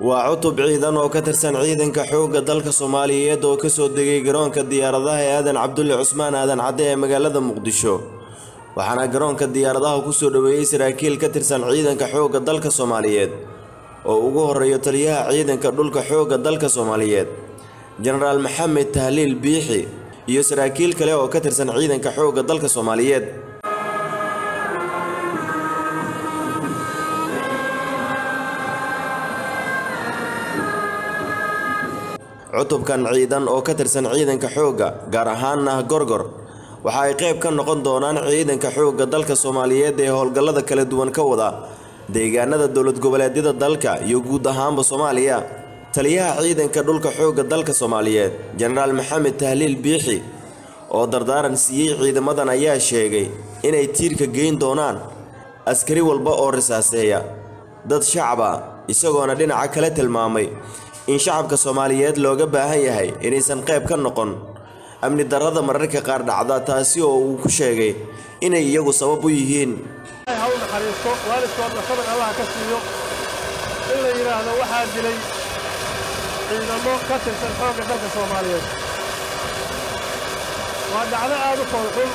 waa cutub ciidan oo ka tirsan ciidanka xoogga dalka soomaaliyeed oo kasoo degay garoonka diyaaradaha ee aadan cabdulle cusmaan aadan cadde ee magaalada muqdisho waxaana garoonka diyaaradaha kusoo dhoweeyey saraakiil ka tirsan ciidanka xoogga dalka soomaaliyeed oo ugu horeeyo taliyaha ciidanka dhulka xoogga dalka soomaaliyeed jenaraal maxamed tahliil biixi iyo saraakiil kale oo ka tirsan ciidanka xoogga dalka soomaaliyeed cutubkan ciidan oo ka tirsan ciidanka xoogga gaar ahaana gorgor waxa ay qayb ka noqon doonaan ciidanka xoogga dalka soomaaliyeed ee howlgallada kala duwan ka wada deegaanada dowlad goboleedyada dalka iyo guud ahaanba soomaaliya taliyaha ciidanka dhulka xoogga dalka soomaaliyeed jenaraal maxamed tahliil biixi oo dardaaran siiyey ciidamadan ayaa sheegay inay tiirka geyn doonaan askari walba oo risaaseeya dad shacaba isagoona dhinaca kale tilmaamay in shacabka soomaaliyeed looga baahan yahay inaysan qayb ka noqon amni darrada mararka qaar dhacda taasi oo uu ku sheegay inay iyagu sabab u yihiin ha u naxariisto waalidkoodna sabir allaha ka siiyo in la yidhaahdo waxaa dilay ciidamo ka tirsan xoogga dalka soomaaliyeed waa dhacdo aad u foolxun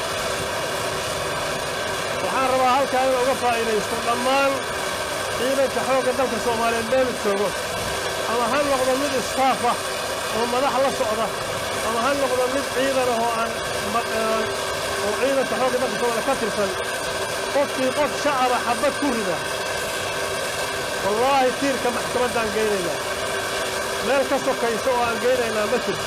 waxaan rabaa halkaa in uga faa'iidaysto dhammaan ciidanka xoogga dalka soomaaliyeed meelu joogo ama ha noqdo mid istaaf ah oo madax la socda ama ha noqdo mid ciidan ah oo aan oo ciidanka xoogga dalka soomaaliya ka tirsan qofkii qof shacaba xabbad ku rida wallaahi tiirka maxkamaddaan geynaynaa meel ka sokaysa oo aan geynaynaa ma jirto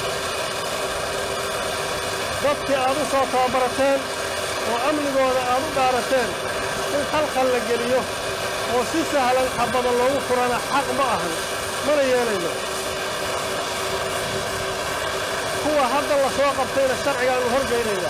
dadkii aad u soo tababarateen oo amnigooda aad u dhaarateen in khalkhal la geliyo oo si sahlan xabbada loogu furana xaq ma ahan mana yeelayno kuwa hadda la soo qabtayna sharcigaannu horgaynaynaa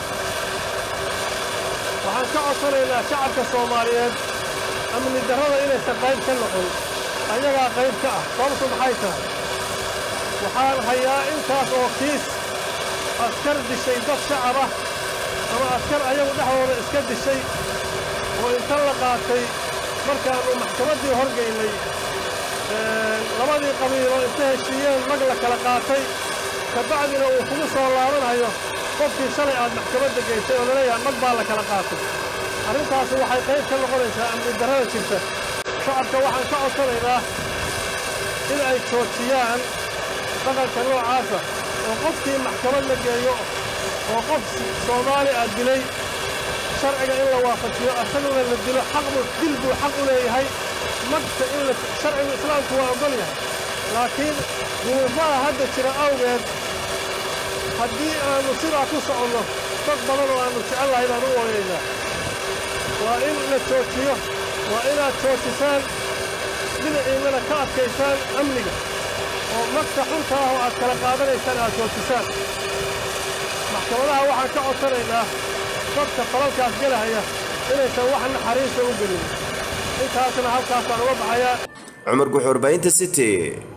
waxaan ka codsanaynaa shacabka soomaaliyeed amni darrada inaysan qayb ka noqon ayagaa qayb ka ah sababtu maxay tahay waxaan hayaa intaas oo kiis askar dishay dad shacab ah ama askar ayagu dhexdooda iska dishay oo inta la qaatay markaannu maxkamaddii horgaynay labadii qabiilo inta heshiiyeen mag la kala qaatay ka bacdina uu kugu soo laabanayo qofkii shalay aad maxkamadda geysay oo laleeyahay mag baa la kala qaatay arrintaasi waxay qayb ka noqonaysaa amni darrada jirta shacabka waxaan ka codsanaynaa in ay joojiyaan dhaqanka noocaasa oo qofkii maxkamad la geeyo oo qof soomaali ah dilay sharciga in la waafajiyo asaguna la dilo xaqbu dil buu xaq u leeyahay magta in la sharcigu islaamku waa oggol yahay laakiin duruufaha hadda jira awgeed haddii aannu sidaa ku soconno dad badan oo aannu jecel lahay baan u ooyaynaa waa in la joojiyo waa inaad joojisaan dhinaciinnana ka adkaysaan amniga oo magta xunta ah oo aad kala qaadanaysaan aad joojisaan maxkamadaha waxaan ka codsanaynaa dadka falalkaas gelahaya inaysan wax naxariista u gelin intaasna halkaasaan uga baxayaa cumar guxuurbaynta city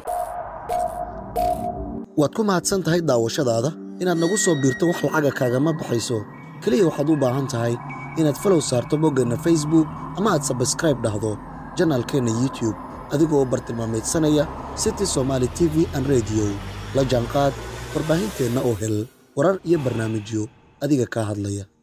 waad ku mahadsan tahay daawashadaada inaad nagu soo biirto wax lacaga kaagama baxayso keliya waxaad u baahan tahay inaad falow saarto boggeenna facebook ama aad sabskraib dhahdo janaalkeenna youtube adigoo bartilmaamaydsanaya city somaali t v an rediyo la jaanqaad warbaahinteenna oo hel warar iyo barnaamijyo adiga kaa hadlaya